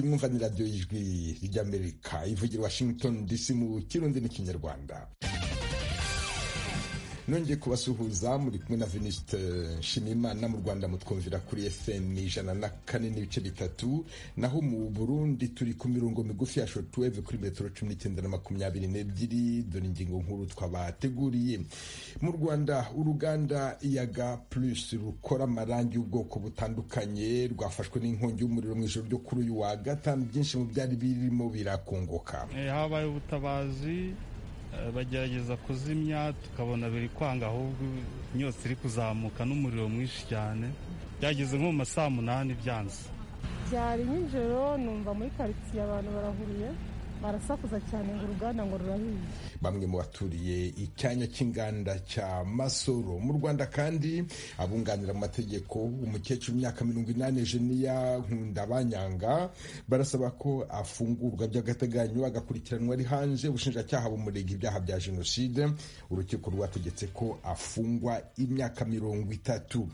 mwumva radiyo y'ijwi ry'amerika ivugira washington dc mu kirundi n'ikinyarwanda nongeye kubasuhuza muri kumwe na venisite nshimiyimana mu rwanda mutwumvira kuri fm ijana na kane n'ibice bitatu naho mu burundi turi ku mirongo migufi ya shotuweve kuri metero cumi n'icyenda na makumyabiri n'ebyiri dore ingingo nkuru twabateguriye mu rwanda uruganda iyaga plus rukora amarangi y'ubwoko butandukanye rwafashwe n'inkongi y'umuriro mu ijoro ryo kuri uyu wa gatanu byinshi mu byari birimo birakongoka habaye ubutabazi bagerageza kuzimya tukabona biri kwanga ahubwo imyotsi iri kuzamuka n'umuriro mwinshi cyane byageze nko mu ma saa munani byanze byari nk'ijoro numva muri karitsiye abantu barahuriye barasakuza cyane ngo uruganda ngo rurahiye bamwe mu baturiye icyanya cy'inganda cya masoro mu rwanda kandi abunganira mu mategeko umukecuru imyaka mirongo inani jeniya nkunda banyanga barasaba ko afungurwa by'agateganyo agakurikiranwa ari hanze ubushinjacyaha bumurega ibyaha bya jenoside urukiko rwategetse ko afungwa imyaka mirongo itatu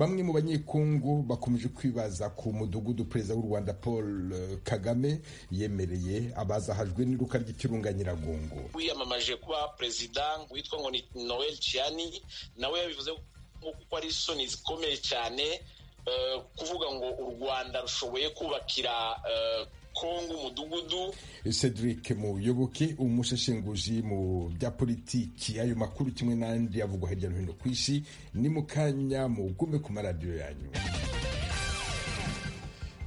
bamwe mu banyekongo bakomeje kwibaza ku mudugudu perezida w'u rwanda paul kagame yemereye abaza bazahajwe n'iruka ry'ikirunga nyiragongo wiyamamaje kuba perezida witwa ngo ni noel ciani nawe yabivuze kuko ari isoni zikomeye cyane kuvuga ngo u rwanda rushoboye kubakira kongo umudugudu cedric muyoboke umuseshenguzi mu bya politiki ayo makuru kimwe n'andi avugwa hirya no hino ku isi ni mu kanya mugume ku maradiyo yanyu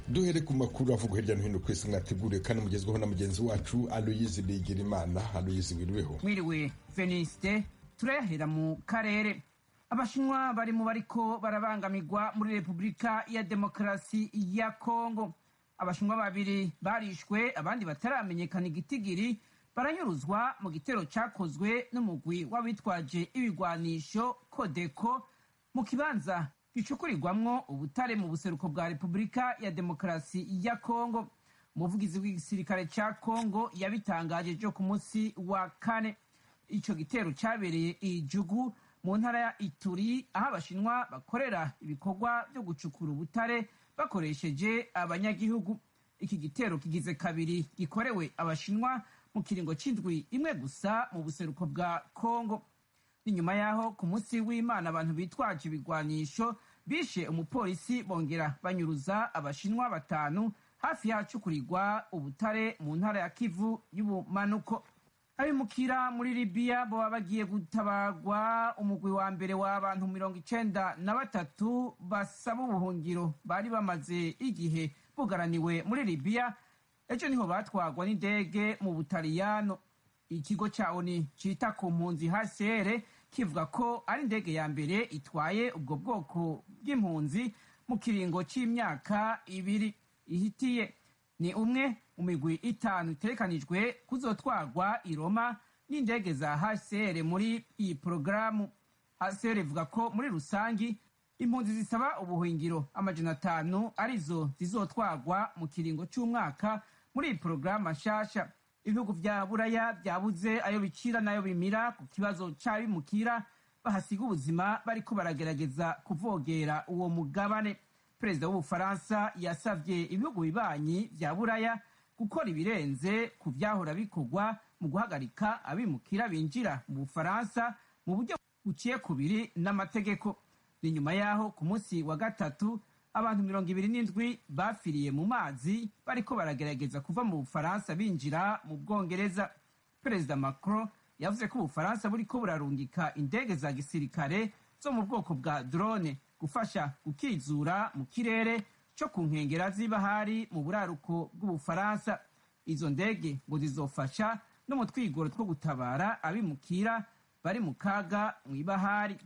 duhere ku makuru avugwa hirya no hino ku isi mwateguriwe kandi mugezweho na mugenzi wacu aloyizi bigirimana aloyizi wiriweho mwiriwe venisite turayahera mu karere abashinwa bari mu bariko barabangamirwa muri repubulika ya demokarasi ya kongo abashinwa babiri barishwe abandi bataramenyekana igitigiri baranyuruzwa mu gitero cyakozwe n'umugwi w'abitwaje ibigwanisho kodeko mu kibanza gicukurirwamwo ubutare mu buseruko bwa repubulika ya demokarasi ya kongo umuvugizi w'igisirikare cya kongo yabitangaje ejo ku munsi wa kane icyo gitero cyabereye ijugu mu ntara ya ituri aho abashinwa bakorera ibikorwa byo gucukura ubutare bakoresheje abanyagihugu iki gitero kigize kabiri gikorewe abashinwa mu kiringo cy'indwi imwe gusa mu buseruko bwa kongo ni nyuma y'aho ku munsi w'imana abantu bitwaje ibigwanisho bishe umupolisi bongera banyuruza abashinwa batanu hafi y'ahacukurirwa ubutare mu ntara ya kivu y'ubumanuko abimukira muri libiya baba bagiye gutabarwa umugwi wa mbere w'abantu mirongo icenda na batatu basaba ubuhungiro bari bamaze igihe bugaraniwe muri libiya ejo niho batwagwa n'indege mu butaliyano ikigo cya oni cyita ku mpunzi hcr kivuga ko ari indege ya mbere itwaye ubwo bwoko bw'impunzi mu kiringo cy'imyaka ibiri ihitiye ni umwe mu migwi itanu iterekanijwe kuzotwarwa i roma n'indege za hcr muri iyi porogaramu hcr ivuga ko muri rusangi impunzi zisaba ubuhungiro amajana atanu arizo zizotwarwa mu kiringo cy'umwaka muri iyi porogaramu nshasha ibihugu bya buraya byabuze ayo bicira n'ayo bimira ku kibazo cy'abimukira bahasiga ubuzima bariko baragerageza kuvogera uwo mugabane perezida w'ubufaransa yasabye ibihugu bibanyi bya buraya gukora ibirenze ku byahora bikorwa mu guhagarika abimukira binjira mu bufaransa mu buryo buciye kubiri n'amategeko ni nyuma y'aho ku munsi wa gatatu abantu mirongo ibiri n'indwi bafiriye mu mazi bariko baragerageza kuva mu bufaransa binjira mu bwongereza perezida macron yavuze ko ubufaransa buriko burarungika indege za gisirikare zo mu bwoko bwa drone gufasha gukizura mu kirere cyo ku nkengera z'ibahari mu buraruko bw'ubufaransa izo ndege ngo zizofasha no mu twigoro two gutabara abimukira bari mu kaga mu ibahari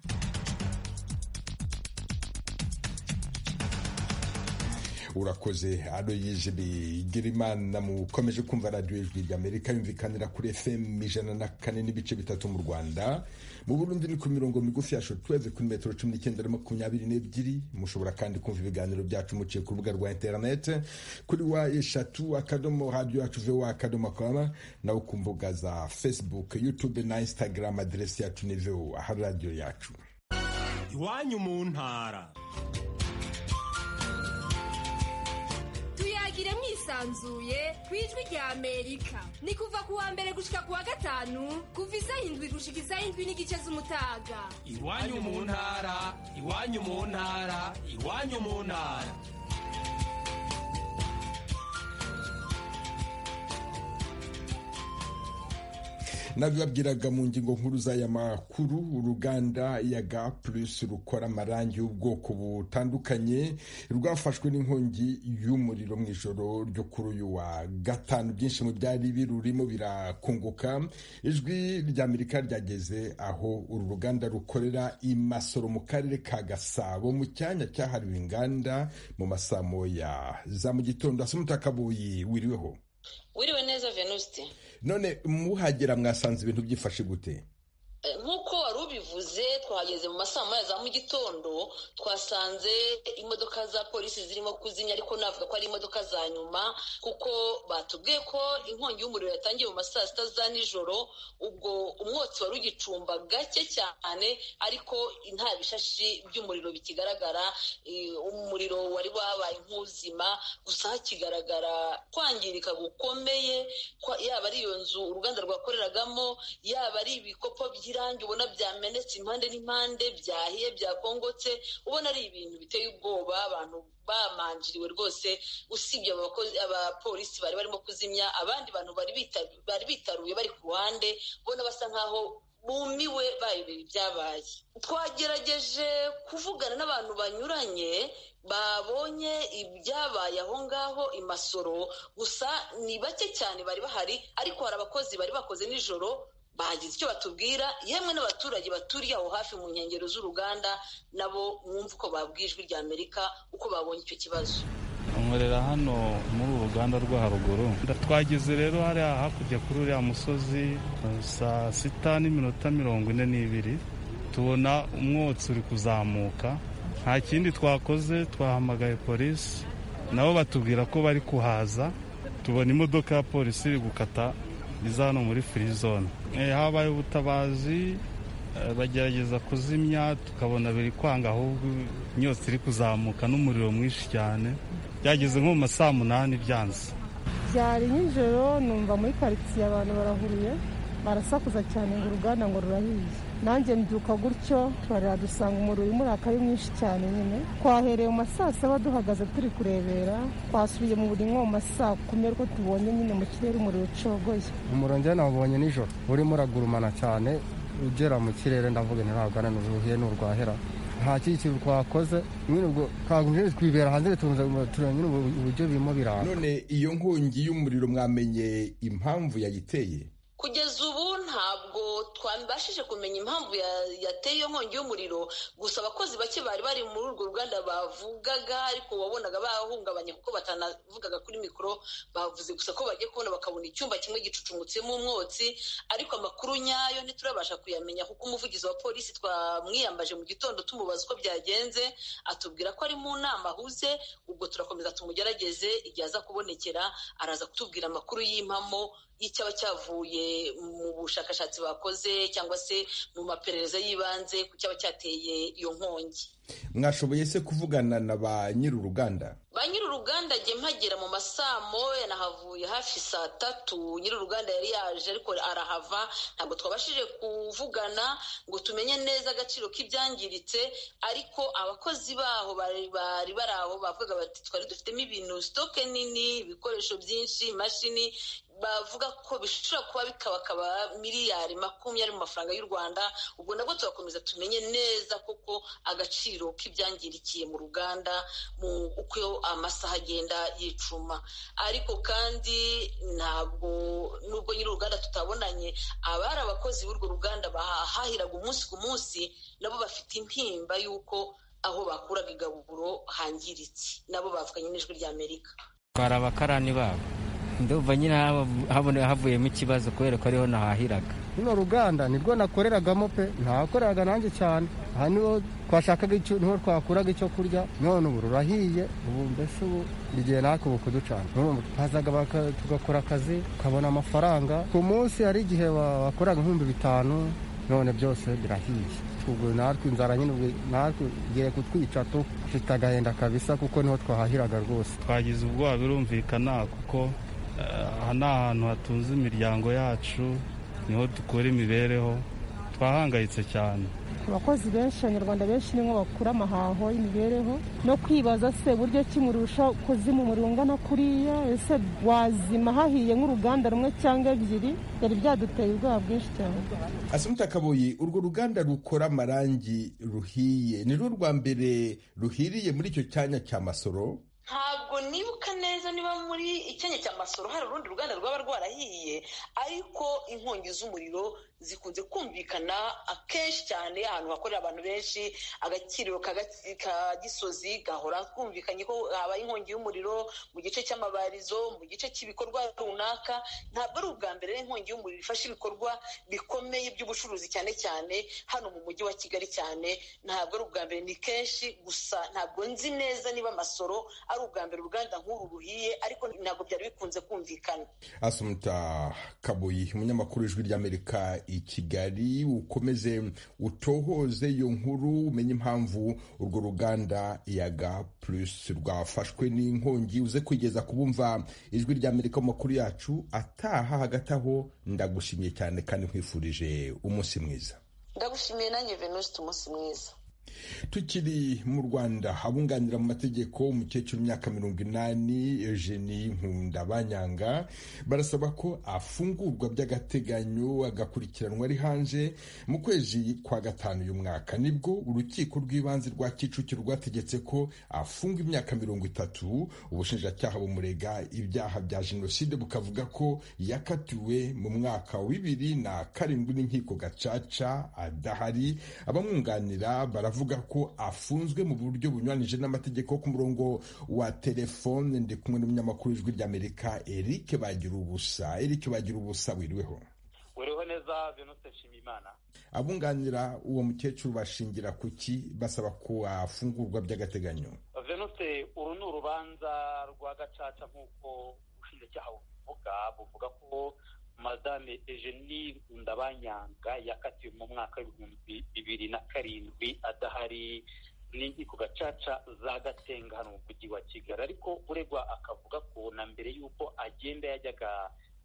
urakoze aroyije bigirimana mukomeje kumva radiyo ijwi ry'amerika yumvikanira kuri fm ijana na kane n'ibice bitatu mu rwanda mu burundi ni ku mirongo migufi ya shotweve kuri metero cumi n'icyenda na makumyabiri n'ebyiri mushobora kandi kumva ibiganiro byacu muciye ku rubuga rwa interinete kuri wa eshatu akadomo radiyo yacu voa akadomo akaba nawe ku mbuga za facebook youtube na instagram aderesi yacu ni voa aha radiyo yacu iwanyu mu ntara bwisanzuye ku ijwi rya amerika ni kuva ku wa mbere gushika ku wa gatanu kuva isaha indwi gushika isaha indwi n'igice z'umutaga iwanyu mu ntara iwanyu mu ntara iwanyu mu ntara nabibabwiraga mu ngingo nkuru z'aya makuru uruganda yaga plus rukora amarangi y'ubwoko butandukanye rwafashwe n'inkongi y'umuriro mu ijoro ryo kuri uyu wa gatanu byinshi mu byari birurimo birakunguka ijwi rya amerika ryageze aho uru ruganda rukorera i masoro mu karere ka gasabo mu cyanya cyahariwe inganda mu masaa moya za mu gitondo hasi umutakabuyi wiriweho wiriwe neza venuste none muhagera mwasanze ibintu byifashe gute nk'uko wari ubivuze twahageze mu masaa moya za mu gitondo twasanze imodoka za polisi zirimo kuzimya ariko navuga ko ari imodoka za nyuma kuko batubwiye ko inkongi y'umuriro yatangiye mu masaa sita za nijoro ubwo umwotsi wari ugicumba gake cyane ariko nta bishashi by'umuriro bikigaragara umuriro wari wabaye nk'uzima gusa hakigaragara kwangirika gukomeye yaba ari iyo nzu uruganda rwakoreragamo yaba ari ibikopo by by'irangi ubona byamenetse impande n'impande byahiye byakongotse ubona ari ibintu biteye ubwoba abantu bamanjiriwe rwose usibye abapolisi bari barimo kuzimya abandi bantu bari bitaruye bari ku ruhande ubona basa nk'aho bumiwe bayobera ibyabaye twagerageje kuvugana n'abantu banyuranye babonye ibyabaye aho ngaho imasoro gusa ni bake cyane bari bahari ariko hari abakozi bari bakoze nijoro bagize icyo batubwira yemwe n'abaturage baturiye aho hafi mu nkengero z'uruganda nabo mwumva uko babwijwe rya amerika uko babonye icyo kibazo nkorera hano muri uru ruganda rwo haruguru twageze rero hariya hakurya kuri uriya musozi saa sita n'iminota mirongo ine n'ibiri tubona umwotsi uri kuzamuka nta kindi twakoze twahamagaye polisi nabo batubwira ko bari kuhaza tubona imodoka ya polisi iri gukata iza hano muri firizone habaye ubutabazi bagerageza kuzimya tukabona biri kwanga ahubwo imyotsi iri kuzamuka n'umuriro mwinshi cyane byageze nko mu masaa munani byanze byari nijoro numva muri karitsiye abantu barahuriye barasakuza cyane ngo uruganda ngo rurahiye nanjye mbyuka gutyo baradusanga umuriro urimo uraka ari mwinshi cyane nyine twahereye mu masaa saba duhagaze turi kurebera twasubiye mu buri nko mu masaa kumi ariko tubonye nyine mu kirere umuriro ucogoye umuriro njye nawubonye nijoro urimo uragurumana cyane ugera mu kirere ndavuga ntirabwana n'uruhiye n'urwahera nta kintu twakoze nyine ubwo twagumye twibera hanze tureba nyine uburyo birimo biranga none iyo nkongi y'umuriro mwamenye impamvu yayiteye kugeza ubu ntabwo twabashije kumenya impamvu yateye iyo nkongi y'umuriro gusa abakozi bake bari bari muri urwo ruganda bavugaga ariko wabonaga bahungabanye kuko batanavugaga kuri mikoro bavuze gusa ko bagiye kubona bakabona icyumba kimwe gicucumutsemo umwotsi ariko amakuru nyayo ntiturabasha kuyamenya kuko umuvugizi wa polisi twamwiyambaje mu gitondo tumubaza uko byagenze atubwira ko ari mu nama ahuze ubwo turakomeza tumugerageze igihe aza kubonekera araza kutubwira amakuru y'impamo y'icyaba cyavuye mu bushakashatsi bakoze cyangwa se mu maperereza y'ibanze ku cyaba cyateye iyo nkongi mwashoboye se kuvugana na ba nyir'uruganda ba nyir'uruganda jye mpagera mu masaa moya nahavuye hafi saa tatu nyir'uruganda yari yaje ariko arahava ntabwo twabashije kuvugana ngo tumenye neza agaciro k'ibyangiritse ariko abakozi baho bari bari aho bavuga bati twari dufitemo ibintu sitoke nini ibikoresho byinshi imashini bavuga ko bishobora kuba bikabakaba miliyari makumyabiri mu mafaranga y'u rwanda ubwo nabwo tugakomeza tumenye neza koko agaciro k'ibyangirikiye mu ruganda mu uko amasaha agenda yicuma ariko kandi ntabwo nubwo nyiri uruganda tutabonanye abari abakozi b'urwo ruganda bahahiraga umunsi ku munsi nabo bafite intimba y'uko aho bakuraga igaburo hangiritse nabo bavuganye n'ijwi rya amerika twari abakarani babo ndumva nyine havuyemo ikibazo kubera ko ariho nahahiraga runo ruganda nirwo nakoreragamo pe ntakoreraga nanjye cyane aha niho twashakaga icyo niho twakuraga icyo kurya none ubu rurahiye ubu mbese ubu igihe natwe ubu kuducana hazaga tugakora akazi tukabona amafaranga ku munsi hari igihe bakoraga ibihumbi bitanu none byose birahiye ubwo natwe inzara nyine ubwo natwe igiye kutwica dufite agahenda kabisa kuko niho twahahiraga rwose twagize ubwoba birumvikana kuko aha ni ahantu hatunze imiryango yacu niho dukora imibereho twahangayitse cyane abakozi benshi abanyarwanda benshi nibo bakura amahaho y'imibereho no kwibaza se buryo kimurusha kuzima umuriro ungana kuriya ese wazima hahiye nk'uruganda rumwe cyangwa ebyiri byari byaduteye ubwoba bwinshi cyane asumta kaboyi urwo ruganda rukora amarangi ruhiye ni rwo rwa mbere ruhiriye muri icyo cyanya cya masoro ntabwo nibuka neza niba muri icyanya cya masoro hari urundi ruganda rwaba rwarahiye ariko inkongi z'umuriro zikunze kumvikana akenshi cyane ahantu hakorera abantu benshi agakiriro ka gisozi gahora twumvikanye ko habaye inkongi y'umuriro mu gice cy'amabarizo mu gice cy'ibikorwa runaka ntabwo ari ubwa mbere inkongi y'umuriro ifashe ibikorwa bikomeye by'ubucuruzi cyane cyane hano mu mujyi wa kigali cyane ntabwo ari ubwa mbere ni kenshi gusa ntabwo nzi neza niba amasoro ari ubwa mbere uruganda nk'uru ruhiye ariko ntabwo byari bikunze kumvikana asumuta kabuyi umunyamakuru w'ijwi ry'amerika i kigali ukomeze utohoze iyo nkuru umenye impamvu urwo ruganda yaga plus rwafashwe n'inkongi uze kwigeza kubumva ijwi ry'amerika mu makuru yacu ataha hagati aho ndagushimiye cyane kandi nkwifurije umunsi mwiza ndagushimiye nanjye venuste umunsi mwiza tukiri mu rwanda abunganira mu mategeko umukecuru w'imyaka mirongo inani eugenie nkunda banyanga barasaba ko afungurwa by'agateganyo agakurikiranwa ari hanze mu kwezi kwa gatanu uyu mwaka nibwo urukiko rw'ibanze rwa kicukiro rwategetse ko afunga imyaka mirongo itatu ubushinjacyaha bumurega ibyaha bya jenoside bukavuga ko yakatiwe mu mwaka wa bibiri na karindwi n'inkiko gacaca adahari abamwunganira baravuga avuga ko afunzwe mu buryo bunyuranije n'amategeko ku murongo wa telefone ndi kumwe n'umunyamakuru w'ijwi ry'amerika eric bagira ubusa eric bagira ubusa wiriweho wiriweho neza venuste nshimiyimana abunganira uwo mukecuru bashingira ku ki basaba ko afungurwa by'agateganyo venuste uru ni urubanza rwa gacaca nk'uko ubushinjacyaha buvuga buvuga ko madame eugenie ndabanyanga yakatiwe mu mwaka w'ibihumbi bibiri na karindwi adahari n'inkiko gacaca za gatenga hano mu mujyi wa kigali ariko uregwa akavuga ko na mbere y'uko agenda yajyaga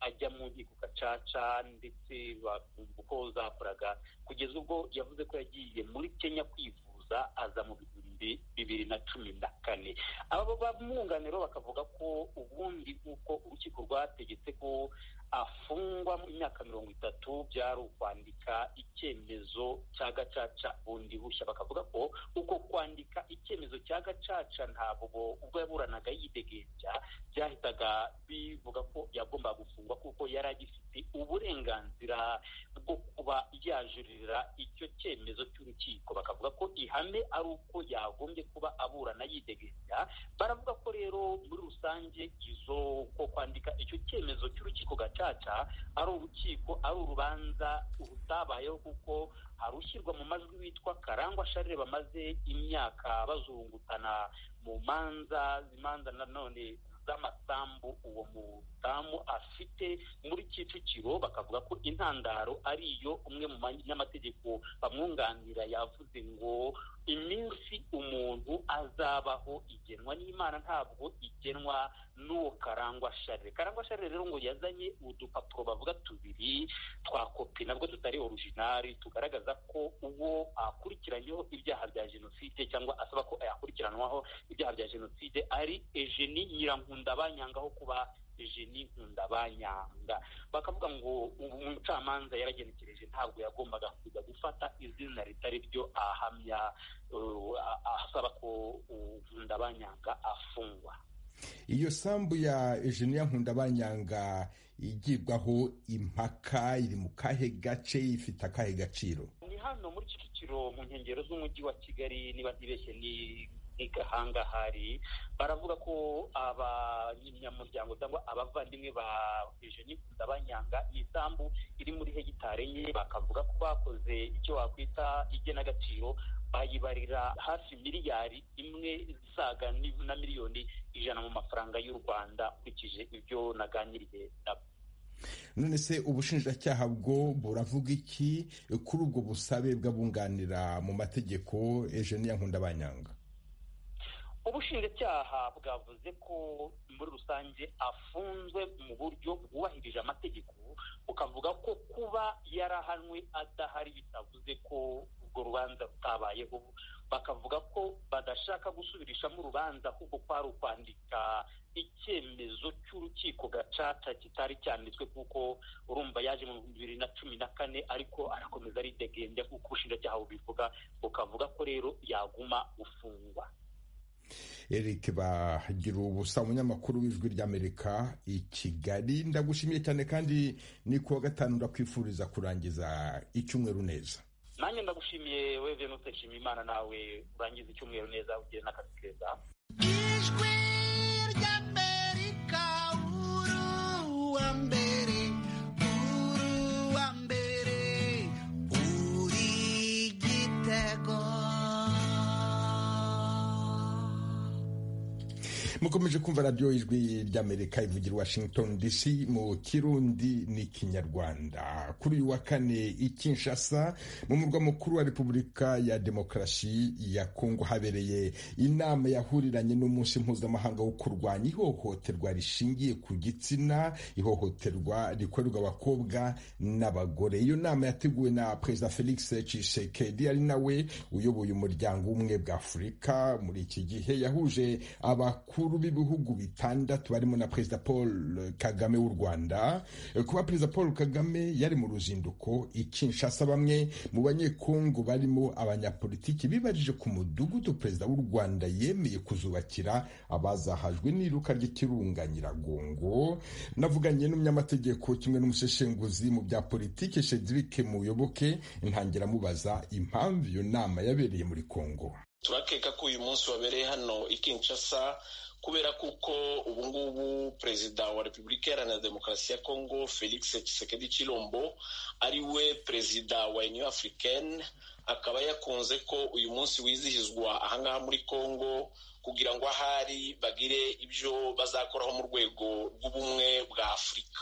ajya mu nkiko gacaca ndetse bakumva uko zakoraga kugeza ubwo yavuze ko yagiye muri kenya kwivuza aza mu bihumbi bibiri na cumi na kane aba bamwunganiro bakavuga ko ubundi nk'uko urukiko rwategetse ko afungwa mu myaka mirongo itatu byari ukwandika icyemezo cya gacaca bundi bushya bakavuga ko uko kwandika icyemezo cya gacaca ntabwo ubwo yaburanaga yidegembya byahitaga bivuga ko yagomba gufungwa kuko yari agifite uburenganzira bwo kuba yajuririra icyo cyemezo cy'urukiko bakavuga ko ihame ari uko yagombye kuba aburana yidegembya baravuga ko rero muri rusange izo ko kwandika icyo cyemezo cy'urukiko gacaca gacaca ari urukiko ari urubanza rutabayeho kuko hari ushyirwa mu majwi witwa karangwa sharire bamaze imyaka bazungutana mu manza imanza nanone z'amasambu uwo mudamu afite muri kicukiro bakavuga ko intandaro ari iyo umwe mu banyamategeko bamwunganira yavuze ngo iminsi umuntu azabaho igenwa n'imana ntabwo igenwa n'uwo karangwa sharire karangwa sharire rero ngo yazanye udupapuro bavuga tubiri twa kopi nabwo tutari orijinari tugaragaza ko uwo akurikiranyeho ibyaha bya jenoside cyangwa asaba ko yakurikiranwaho ibyaha bya jenoside ari ejeni nyirankundabanyangaho kuba jeni nkundabanyanga bakavuga ngo umucamanza yaragenekereje ntabwo yagombaga kujya gufata izina ritari ryo ahamya asaba ko nkundabanyanga afungwa iyo sambu ya Eugenia nkundabanyanga igibwaho impaka iri mu kahe gace ifite akahe gaciro ni hano muri kicukiro mu nkengero z'umujyi wa kigali niba ntibeshye ni igahanga hari baravuga ko abanyamuryango cyangwa abavandimwe ba jeni ndabanyanga isambu iri muri hegitari enye bakavuga ko bakoze icyo wakwita igenagaciro bayibarira hafi miliyari imwe isaga na miliyoni ijana mu mafaranga y'u rwanda ukurikije ibyo naganiriye nabo none se ubushinjacyaha bwo buravuga iki kuri ubwo busabe bw'abunganira mu mategeko ejeniya nkundabanyanga ubushinjacyaha bwavuze ko muri rusange afunzwe mu buryo bwubahirije amategeko bukavuga ko kuba yarahanwe adahari bitavuze ko urwo rubanza rutabayeho bakavuga ko badashaka gusubirishamo urubanza kuko kwari ukwandika icyemezo cy'urukiko gacaca kitari cyanditswe kuko urumva yaje mu bihumbi bibiri na cumi na kane ariko arakomeza aridegembya nk'uko ubushinjacyaha bubivuga bukavuga ko rero yaguma gufungwa eric bagira ubusa umunyamakuru w'ijwi ry'amerika i kigali ndagushimiye cyane kandi ni kuwa gatanu ndakwifuriza kurangiza icyumweru neza nanjye ndagushimiye we venute nshima imana nawe urangiza icyumweru neza ugire n'akazi keza ijwi ry'amerika uru wa mbere uru wa mbere uri igitego mukomeje kumva radiyo ijwi ry'amerika ivugira washington dc mu kirundi ni kinyarwanda kuri uyu wa kane i kinshasa mu murwa mukuru wa repubulika ya demokarasi ya kongo habereye inama yahuriranye n'umunsi mpuzamahanga wo kurwanya ihohoterwa rishingiye ku gitsina ihohoterwa rikorerwa abakobwa n'abagore iyo nama yateguwe na perezida felix tshisekedi ari nawe uyoboye umuryango w'ubumwe bwa afurika muri iki gihe yahuje abakuru b'ibihugu bitandatu barimo na perezida paul kagame w'u rwanda kuba perezida paul kagame yari mu ruzinduko ikinshasa bamwe mu banyekongo barimo abanyapolitiki bibarije ku mudugudu perezida w'u rwanda yemeye kuzubakira abazahajwe n'iruka ry'ikirunga nyiragongo navuganye n'umunyamategeko kimwe n'umuseshenguzi mu bya politiki cedric muyoboke ntangira amubaza impamvu iyo nama yabereye muri kongo turakeka ko uyu munsi wabereye hano i Kinshasa kubera kuko ubu ngubu perezida wa repubulika iharanira demokarasi ya kongo felix tshisekedi chilombo ari we perezida wa union africaine akaba yakunze ko uyu munsi wizihizwa ahangaha muri kongo kugira ngo ahari bagire ibyo bazakoraho mu rwego rw'ubumwe bwa afurika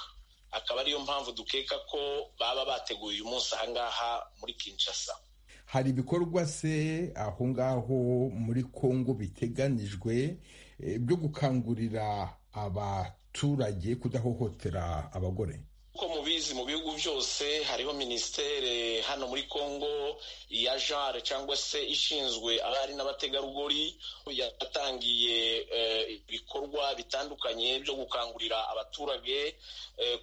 akaba ariyo mpamvu dukeka ko baba bateguye uyu munsi ahangaha muri kinshasa hari ibikorwa se aho ngaho muri kongo biteganijwe byo gukangurira abaturage kudahohotera abagore uko mubizi mu bihugu byose hariho minisiteri hano muri congo ya jare cyangwa se ishinzwe abari n'abategarugori yatangiye ibikorwa bitandukanye byo gukangurira abaturage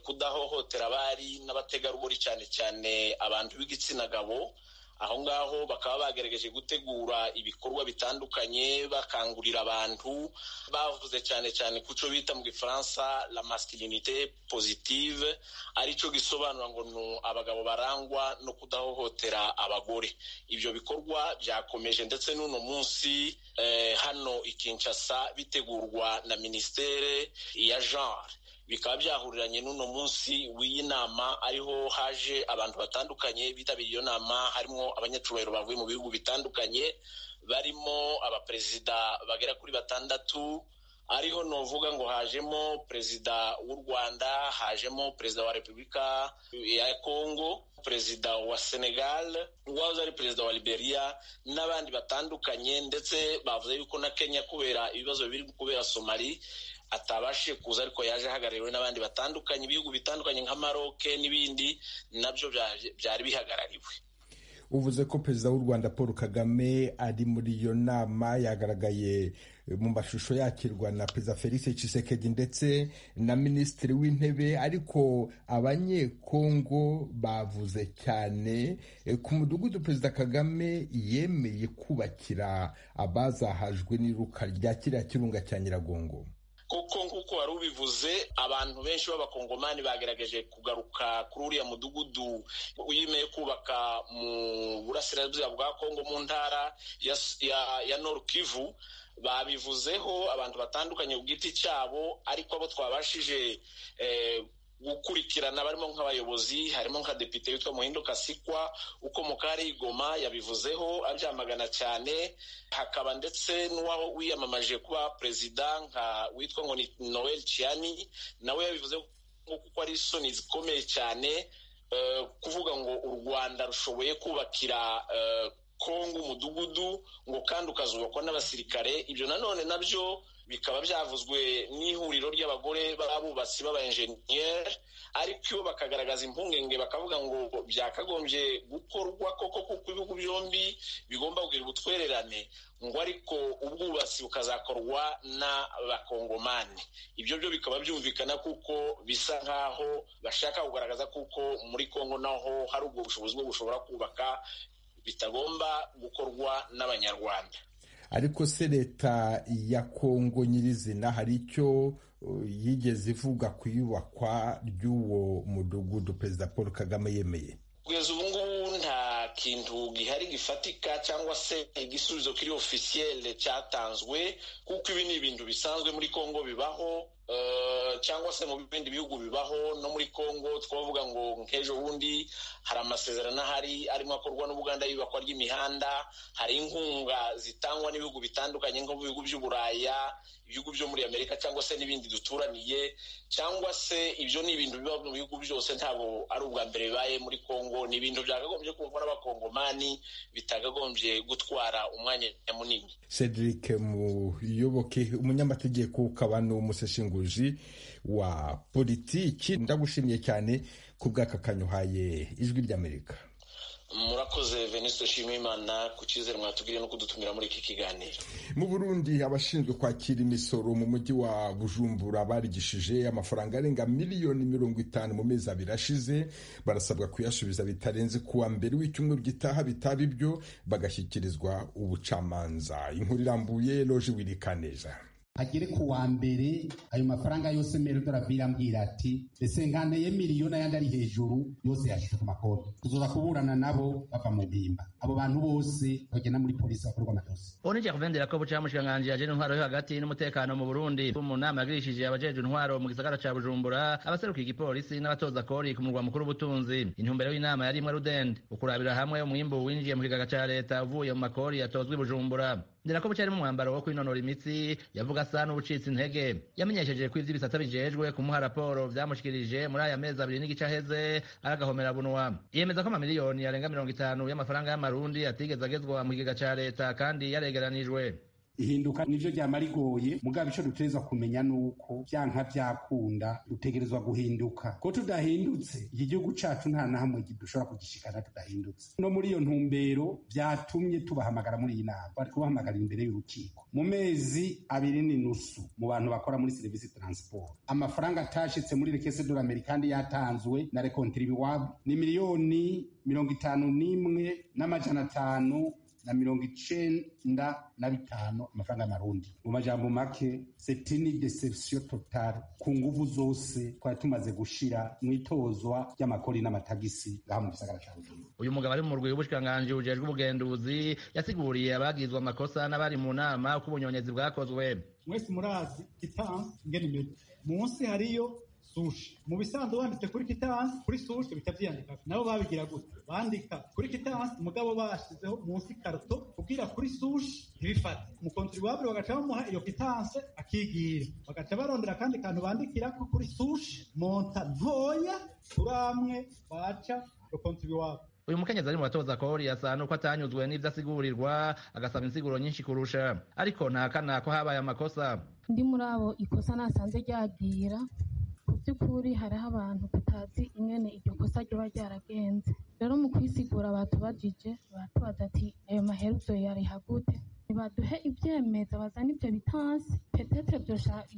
kudahohotera abari n'abategarugori cyane cyane abantu b'igitsina gabo aho ngaho bakaba bagerageje gutegura ibikorwa bitandukanye bakangurira abantu bavuze cyane cyane ku cyo bita mu gifaransa la masculinite positive aricyo gisobanura ngo ni abagabo barangwa no kudahohotera abagore ibyo bikorwa byakomeje ndetse n'uno munsi eh, hano i kinshasa bitegurwa na minisiteri ya genre bikaba byahuriranye n'uno munsi w'iyi nama ariho haje abantu batandukanye bitabiriye iyo nama harimo abanyacyubahiro bavuye mu bihugu bitandukanye barimo abaperezida bagera kuri batandatu ariho novuga ngo hajemo perezida w'u rwanda hajemo perezida wa repubulika ya kongo perezida wa senegal uwahoze ari perezida wa liberia n'abandi batandukanye ndetse bavuze yuko na kenya kubera ibibazo biri kubera somali atabashije kuza ariko yaje ahagarariwe n'abandi batandukanye ibihugu bitandukanye nka maroke n'ibindi nabyo byari bihagarariwe uvuze ko perezida w'u rwanda paul kagame ari muri iyo nama yagaragaye mu mashusho yakirwa na perezida felix Tshisekedi ndetse na minisitiri w'intebe ariko abanyekongo bavuze cyane ku mudugudu perezida kagame yemeye kubakira abazahajwe n'iruka rya kiriya kirunga cya nyiragongo kuko nk'uko wari ubivuze abantu benshi b'abakongomani bagerageje kugaruka kuri uriya mudugudu wemeye kubaka mu burasirazuba bwa kongo mu ntara ya, ya, ya nord kivu babivuzeho abantu batandukanye ku giti cyabo ariko abo twabashije eh, gukurikirana barimo nk'abayobozi harimo nka depite witwa muhindo kasikwa ukomoka ari igoma yabivuzeho abyamagana cyane hakaba ndetse n'uwaho wiyamamaje kuba perezida nka witwa ngo ni noel ciani nawe yabivuze kuko ari isoni zikomeye cyane kuvuga ngo u rwanda rushoboye kubakira kongo umudugudu ngo kandi ukazubakwa n'abasirikare ibyo nanone nabyo bikaba byavuzwe n'ihuriro ry'abagore b'abubatsi b'abayenjeniyeri ariko iyo bakagaragaza impungenge bakavuga ngo byakagombye gukorwa koko kuko ibihugu byombi bigomba kugira ubutwererane ngo ariko ubwubatsi bukazakorwa n'abakongomani ibyo byo bikaba byumvikana kuko bisa nk'aho bashaka kugaragaza kuko muri kongo naho hari ubwo bushobozi bwo bushobora kubaka bitagomba gukorwa n'abanyarwanda ariko se leta ya kongo nyirizina hari icyo yigeze ivuga ku iyubakwa ry'uwo mudugudu perezida paul kagame yemeye kugeza ubu ngubu nta kintu gihari gifatika cyangwa se igisubizo kiri ofisiyele cyatanzwe kuko ibi ni ibintu bisanzwe muri kongo bibaho cyangwa se mu bindi bihugu bibaho no muri congo twavuga ngo nk'ejo bundi hari amasezerano ahari arimo akorwa n'ubuganda y'ibakwa ry'imihanda hari inkunga zitangwa n'ibihugu bitandukanye nko mu bihugu by'uburaya ibihugu byo muri amerika cyangwa se n'ibindi duturaniye cyangwa se ibyo ni ibintu biba mu bihugu byose ntabwo ari ubwa mbere bibaye muri congo ni ibintu byakagombye kumvwa n'abakongomani bitakagombye gutwara umwanya munini cedric muyoboke umunyamategeko ukaba n'umuseshingu wa politiki ndagushimiye cyane ku bw'akakanyuhaye ijwi ry'amerika murakoze veniste shimimana ku cyizere mwatubwiriye no kudutumira muri iki kiganiro mu burundi abashinzwe kwakira imisoro mu mujyi wa bujumbura barigishije amafaranga arenga miliyoni mirongo itanu mu mezi abiri ashize barasabwa kuyasubiza bitarenze kuwa mbere w'icyumweru gitaha bitaba ibyo bagashyikirizwa ubucamanza inkuru irambuye loje wirikaneza agere ku wa mbere ayo mafaranga yose merodorabiri ambwira ati ese nkaneye miliyoni ayandi ari hejuru yose yashyize ku makonti tuzoza kuburana nabo bava mu mpimba abo bantu bose bagenda muri polisi bakorwa amadosi ubu kuvendera ko buca mushikiranganji yaje intwaro yo hagati n'umutekano mu burundi mu nama yagirishije abajeje intwaro mu gisagara ca bujumbura abaseruka igipolisi n'abatoza kori ku murwa mukuru w'ubutunzi intumbero y'inama yari imwe rudende ukurabira hamwe umwimbu winjiye mu kigega ca leta uvuye mu makori yatozwa i bujumbura ndera ko buca ari mu mwambaro wo kwinonora imitsi yavuga asa n'ubucitse intege yamenyesheje ko ivy'ibisata bijejwe kumuha raporo vyamushikirije muri aya mezi abiri n'igice aheze aragahomera bunwa yemeza ko amamiliyoni yarenga mirongo itanu y'amafaranga y'amarundi atigeze agezwa mu kigega ca leta kandi yaregeranijwe ihinduka nivyo ryama rigoye mugabo ico dutegerezwa kumenya nuko vyanka vyakunda dutegerezwa guhinduka ko tudahindutse iki gihugu cacu nta na hamwe dushobora kugishikana tudahindutse no muri iyo ntumbero vyatumye tubahamagara muri iyi nama bari kubahamagarira imbere y'urukiko mu mezi abiri n'inusu mu bantu bakora muri serivisi transport amafaranga atashitse muri rekese dorameri kandi yatanzwe na rekontiri iwabo ni miliyoni mirongo itanu n'imwe n'amajana atanu na mirongo icenda na bitanu amafaranga y'amarundi mu majambo make setini deception totale ku nguvu zose twari tumaze gushira mw'itozwa ry'amakori n'amatagisi ngaha mu gisagara ca bujumbura uyu mugabo ari mu murwi w'ubushikiranganji bujejwe ubugenduzi yasiguriye abagizwe amakosa n'abari mu nama uko ubunyonyezi bwakozwe mwese murazi kitansi ngene imeze munsi hariyo sushi mu bisanzwe wanditse kuri kitansi kuri sushi bita byiyandika nabo babigira gute bandika kuri kitansi mugabo bashyizeho munsi karuto kubwira kuri sushi ntibifate umukontori wabure bagaca bamuha iyo kitansi akigira bagaca barondera akandi kantu bandikira ko kuri sushi monta ntoya kuri amwe baca umukontori wabo uyu mukenyezi ari mu batoza kori asa nuko atanyuzwe n'ibyo asigurirwa agasaba insiguro nyinshi kurusha ariko ntahakana ko habaye amakosa ndi muri abo ikosa nasanze ryagira by'ukuri hariho abantu tutazi ingene iryo kosa ryo ryaragenze rero mu kwisigura batubajije batubaza ati ayo maheruzo yariha gute ntibaduhe ibyemeza bazana ibyo bitansi petete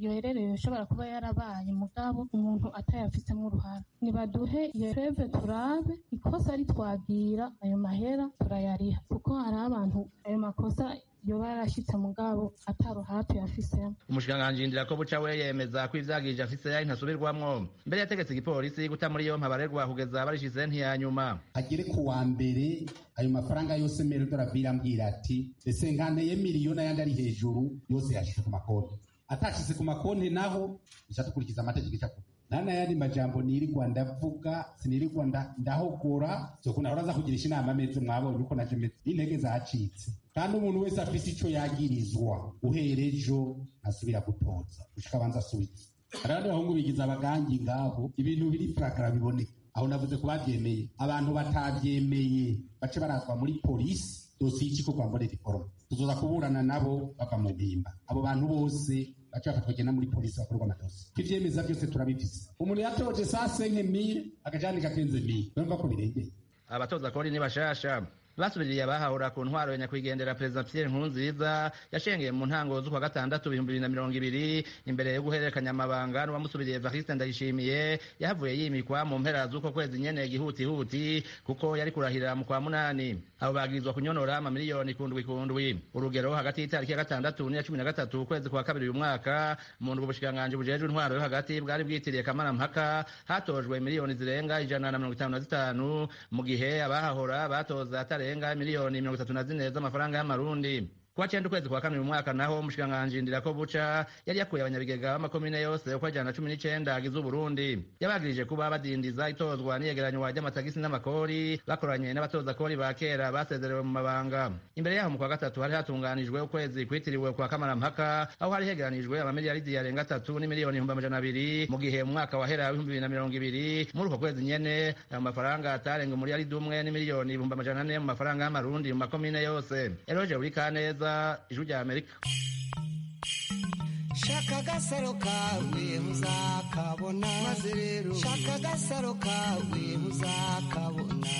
yoherereye ushobora kuba yarabaye mugabo umuntu atayafisemo uruhara ntibaduhe iyo feve turabe ikosa ritwagira ayo mahera turayariha kuko hari abantu ayo makosa yoba yarashyitse mugabo ataruhara tuyafisemo umushikiranganji ndira buca we yemeza ko ivyagije afise ntasubirwamwo mbere yategetse igipolisi guta muri yompa abarerwa kugeza barishyize ntiyanyuma agere ku wa mbere ayo mafaranga yose merodorabiri ambwira ati ese nkaneye miliyoni ayandi ari hejuru yose yashyizwe ku makonti atashyize ku makonti naho bishatse gukurikiza amategeko icakuba nana yandi majambo nirirwa ndavuga sinirirwa ndahogora zokuna uraza kugirisha inama meze mwabonye uko naje meze n'intege zacitse kandi umuntu wese afise ico yagirizwa uherejo asubira gutoza gushika abanza asubitse rero bahungurikiza abagangi ngabo ibintu biri furagara biboneka aho navuze ko babyemeye abantu batabyemeye bace baratwa muri polisi dosiye iki ko kwambara diporome tuzoza kuburana nabo bava mu mpimba abo bantu bose bace bafatwa kugenda muri polisi bakorwa amadosi ibyemeza byose turabifise umuntu yatoje saa senke mire akajandika kenze mire urumva ko birengeye abatoza kori ni bashasha basubiriye abahahura ku ntwaro ya nyakwigendera perezida pierre nkurunziza yashengeye mu ntango z'ukwa gatandatu ibihumbi bibiri na mirongo ibiri imbere yo guhererekanya amabanga n'uwamusubiriye evariste ndayishimiye yahavuye yimikwa mu mpera z'uko kwezi nyene gihutihuti kuko yari kurahirira mu kwa munani abo bagirizwa kunyonora amamiliyoni kundwi kundwi urugero hagati y'itariki ya gatandatu n'iya cumi na gatatu ukwezi kwa kabiri uyu mwaka mu ndwi ubushikiranganji bujejwe intwaro yo hagati bwari bwitiriye kamarampaka hatojwe miliyoni zirenga ijana na mirongo itanu na zitanu mu gihe abahahora batoza atare zitarenga miliyoni mirongo itatu na zine z'amafaranga y'amarundi kuwa cyenda ukwezi kwa kabiri mu mwaka naho umushikiranganji ndira buca yari yakuye abanyabigega b'amakomine yose uko ajana na cumi n'icenda agize uburundi yabagirije kuba badindiza itozwa n'iyegeranywa ry'amatagisi n'amakori bakoranye n'abatoza kori ba kera basezerewe mu mabanga imbere yaho mu kwa gatatu hari hatunganijwe ukwezi kwitiriwe kwa kamarampaka aho hari hegeranijwe amamiliyaridi yarenga atatu n'imiliyoni ibihumbi amajana abiri mu gihe mu mwaka wahera w'ibihumbi bibiri na mirongo ibiri muri uko kwezi nyene ayo mafaranga atarenga umuriyaridi umwe n'imiliyoni ibihumbi amajana ane mu mafaranga y'amarundi mu makomine yose eroje wikaneza neza ijwi rya amerika shaka agasaro kawe muzakabona maze rero shaka agasaro kawe muzakabona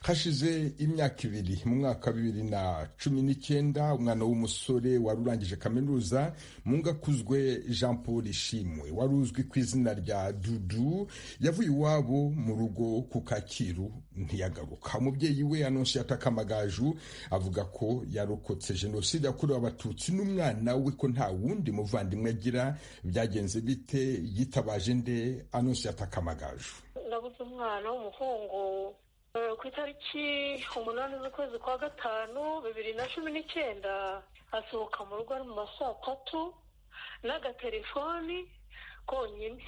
hashize imyaka ibiri mu mwaka wa bibiri na cumi n'icyenda umwana w'umusore wari urangije kaminuza mu ngakuzwe jean paul ishimwe wari uzwi ku izina rya dudu yavuye iwabo mu rugo ku kacyiru ntiyagaruka umubyeyi we anonsiyata kamagaju avuga ko yarokotse jenoside yakorewe abatutsi n'umwana we ko nta wundi muvandimwe agira byagenze bite yitabaje nde anonsiyata kamagaju ndabuze umwana w'umuhungu ku itariki umunani z'ukwezi kwa gatanu bibiri na cumi n'icyenda asohoka mu rugo ari mu ma saa tatu n'agatelefoni konyine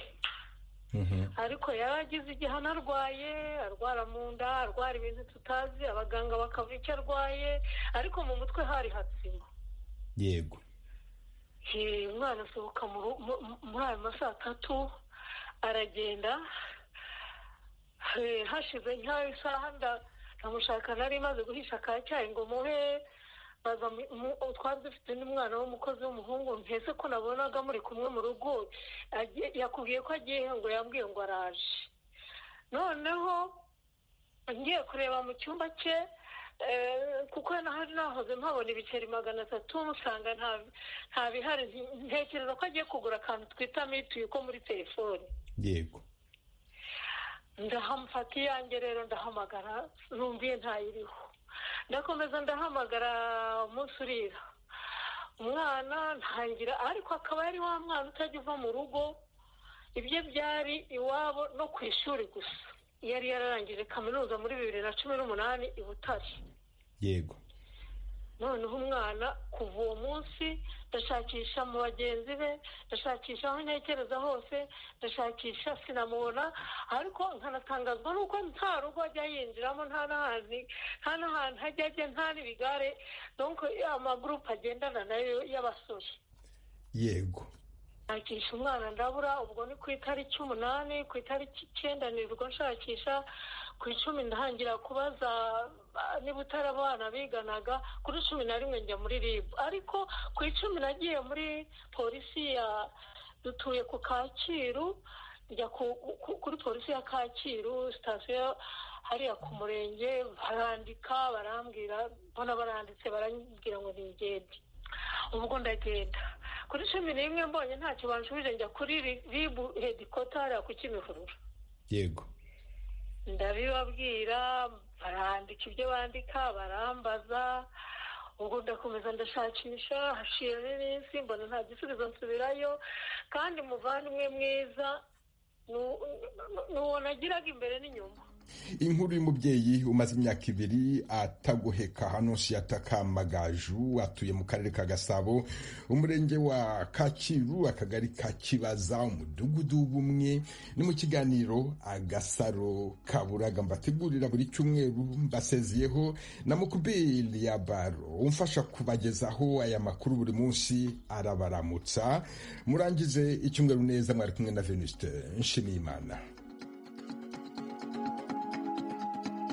ariko yari agize igihano arwaye arwara mu nda arwara ibintu tutazi abaganga bakavuga icyo arwaye ariko mu mutwe hari hatsima yego umwana asohoka muri ayo ma saa tatu aragenda hashize nk'ayo isaha ndamushaka nari maze guhisha ka cyayi ngo muhe twari dufite n'umwana w'umukozi w'umuhungu ntese ko nabonaga muri kumwe mu rugo yakubwiye ko agiye ngo yambwiye ngo araje noneho ngiye kureba mu cyumba cye kuko nahari nahoze mpabona ibiceri magana atatu musanga nta bihari ntekereza ko agiye kugura akantu twita mituyu ko muri telefoni yego ndahamfata iyanjye rero ndahamagara numviye ntayiriho ndakomeza ndahamagara umunsi urira umwana ntangira ariko akaba yari wa mwana utajya uva mu rugo ibyo byari iwabo no ku ishuri gusa yari yararangije kaminuza muri bibiri na cumi n'umunani i butare yego noneho umwana kuva uwo munsi ndashakisha mu bagenzi be ndashakisha aho ntekereza hose ndashakisha sinamubona ariko nkanatangazwa n'uko nta rugo ajya yinjiramo nta n'ahantu nta n'ahantu ajya ajya nta n'ibigare nuko amagurupe agendana nayo y'abasore yego nshakisha umwana ndabura ubwo ni ku itariki umunani ku itariki icyenda nirwa nshakisha ku icumi ntangira kubaza niba utari abana biganaga kuri cumi na rimwe njya muri ribu ariko ku icumi nagiye muri polisi ya dutuye ku kacyiru njya kuri polisi ya kacyiru sitasiyo hariya ku murenge barandika barambwira mbona baranditse barambwira ngo nigende ubwo ndagenda kuri cumi n'imwe mbonye ntacyo banshubije njya kuri ribu hedikota hariya ku kimihurura yego ndabibabwira barandika ibyo bandika barambaza ubwo ndakomeza ndashakisha haciyemo iminsi mbona nta gisubizo nsubirayo kandi muvandimwe mwiza ni uwo nagiraga imbere n'inyuma inkuru y'umubyeyi umaze imyaka ibiri atagoheka hano nshyataka magaju atuye mu karere ka gasabo umurenge wa kakiru akagari ka kibaza umudugudu w'ubumwe ni mu kiganiro agasaro kaburaga mbategurira buri cyumweru mbasezeyeho na mukubeli ya baro umfasha kubagezaho aya makuru buri munsi arabaramutsa murangize icyumweru neza mwari kumwe na venuste nshimiyimana